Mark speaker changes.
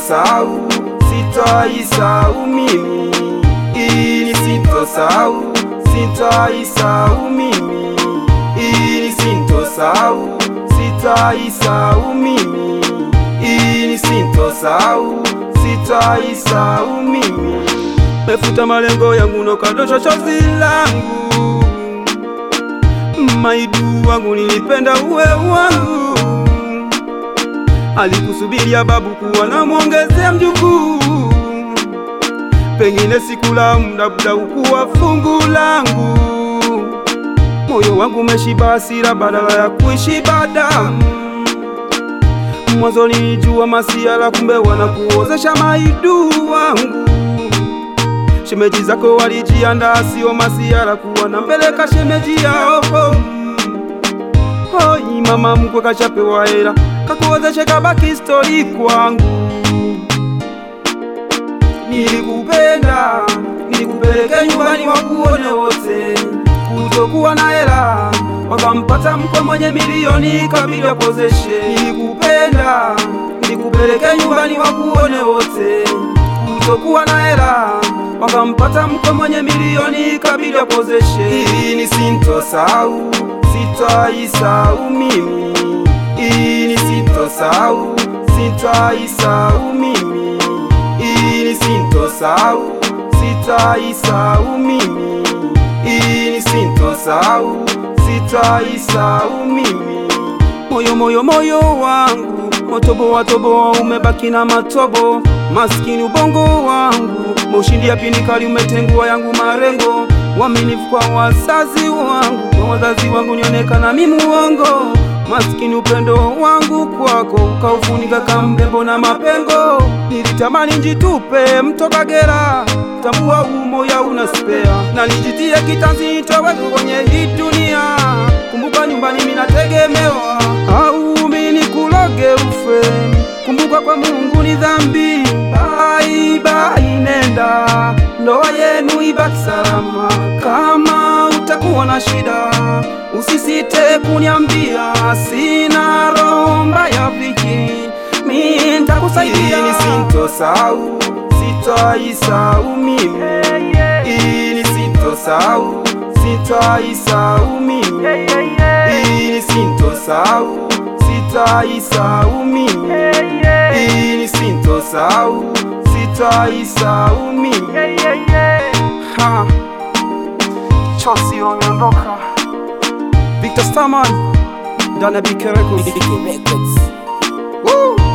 Speaker 1: sintosahau, sitaisahau mimi, ili sintosahau, sitaisahau mimi, ili sintosahau, sitaisahau mimi, ili sintosahau, sitaisahau mimi. Mefuta malengo yangu nokadosha chozi langu, maidu wangu nilipenda uwe wangu alikusubiria babu kuwa na mwongezea mjukuu, pengine siku la muda buda ukuwa fungu langu. Moyo wangu umeshiba hasira badala ya kuishi badamu. Mwanzo nilijua masiala, kumbe wanakuozesha maidu wangu. Shemeji zako walijiandaa, sio masiala kuwa nampeleka shemeji yao Hoi mama mkwe kashapewa hela kakuozeshe kabaki stori kwangu. Nilikupenda, nilikupeleke nyumbani wakuone wote, kutokuwa na hela wakampata mkwe mwenye milioni kabidi apozeshe. Nilikupenda, nilikupeleke nyumbani wakuone wote, kutokuwa na hela wakampata mkwe mwenye milioni kabidi apozeshe. Ili sintosahau, sitaisahau mimi ili sintosahau, sitaisahau mimi, ili sintosahau, sitaisahau mimi, ili sintosahau, sitaisahau mimi. Moyo moyo moyo wangu motobo watobo umebaki na matobo, maskini ubongo wangu maushindi ya pinikali umetengua yangu marengo, waminifu kwa wazazi wangu, kwa wazazi wangu nionekana mimi muongo maskini upendo wangu kwako ukaufunika kamrembo na mapengo. Nilitamani njitupe mto Kagera, tambua umoya una spea, na nijitie kitanzi nitoweke kwenye hii dunia. Kumbuka nyumbani minategemewa, au mini kuloge ufe. Kumbuka kwa Mungu ni dhambi. Bye bye, nenda ndoa yenu ibaki salama. Kama utakuwa na shida usisite kuniambia, sina roho mbaya viki, mi nitakusaidia. Ili sintosahau, sitaisahau mimi, ili sintosahau, sitaisahau mimi, ili sintosahau, sitaisahau mimi, ili sintosahau, sitaisahau mimi. Ha, chozi wameondoka. Victor Starman ndani ya BK Records.
Speaker 2: Records.
Speaker 1: Woo!